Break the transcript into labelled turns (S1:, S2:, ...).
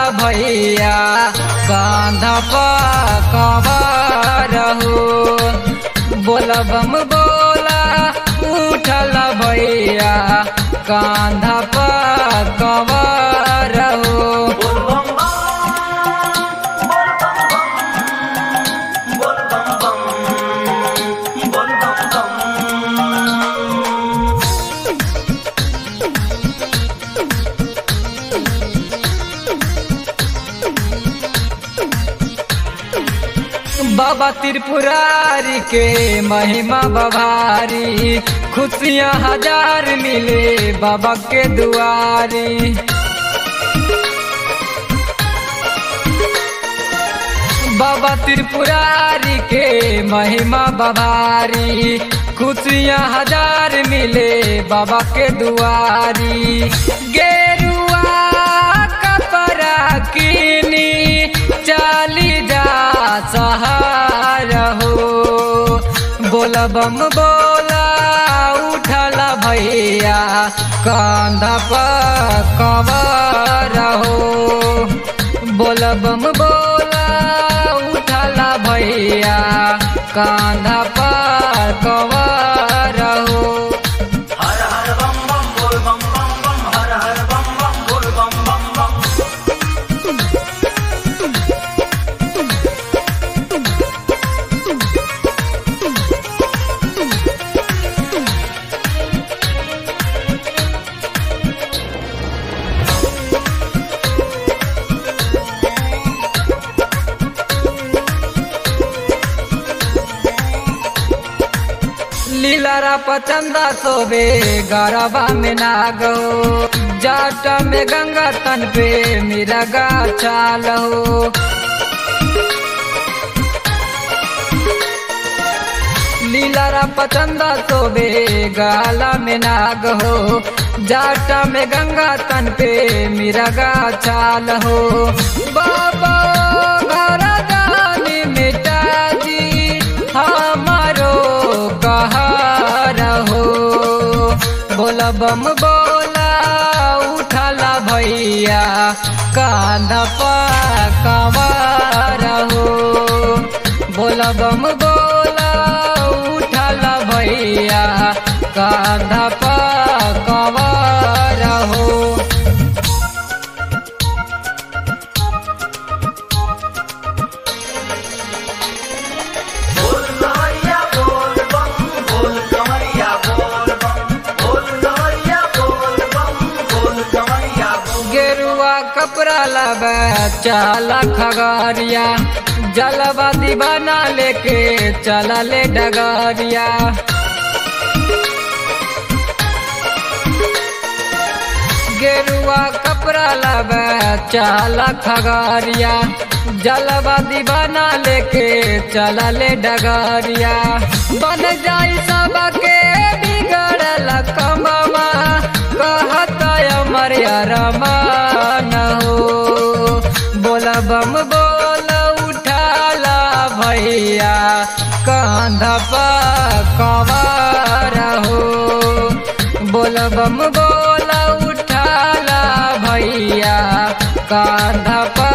S1: भैया कांधा कवर हो बोला बम बोला उठल भैया कांधा कवर हो बाबा त्रिपुरारी के महिमा बभारी खुशियाँ हजार मिले बाबा के दुआरी बाबा त्रिपुरारी के महिमा बभारी खुशियाँ हजार मिले बाबा के दुआरी गेरुआ कपड़ा किनी चाली जा सहार हो बोला बम बोला उठला भैया कांधा पर कवर हो बोला बम बोला उठला भैया कांधा पर कवर हो
S2: हर हर बम बम बोल बम बम बम हर हर बम बम बोल बम बम बम
S1: लीलारा पचंदा सोबे गरबा में नागो जाट में गंगा तन पे मेरा गा चालो लीलारा पचंदा सोबे गाला में नाग हो जाटा में गंगा तन पे मेरा गा चाल हो बाबा घर दानी मिटा जी हमारो कहार हो बोला बम बोला उठला भैया कांधा पर कवार हो बोला बम बोला उठला भैया कांधा पर कवार हो
S2: बोल कमरिया बोल बम बोल कमरिया बोल बम बोल कमरिया बोल बम बोल कमरिया बोल
S1: गेरुआ कपड़ा लबे चाला खगरिया जलवा दीवाना लेके चला ले डगरिया गेरुआ कपड़ा लबे चाला खगरिया जलवा दीवाना लेके चला ले डगरिया बन जाई सबके बिगड़ल कमवा कहत अमर रमान हो बोला बम बोल उठाला भैया कांधा पर कवार हो बोल बम बोल उठाला भैया कांधा पर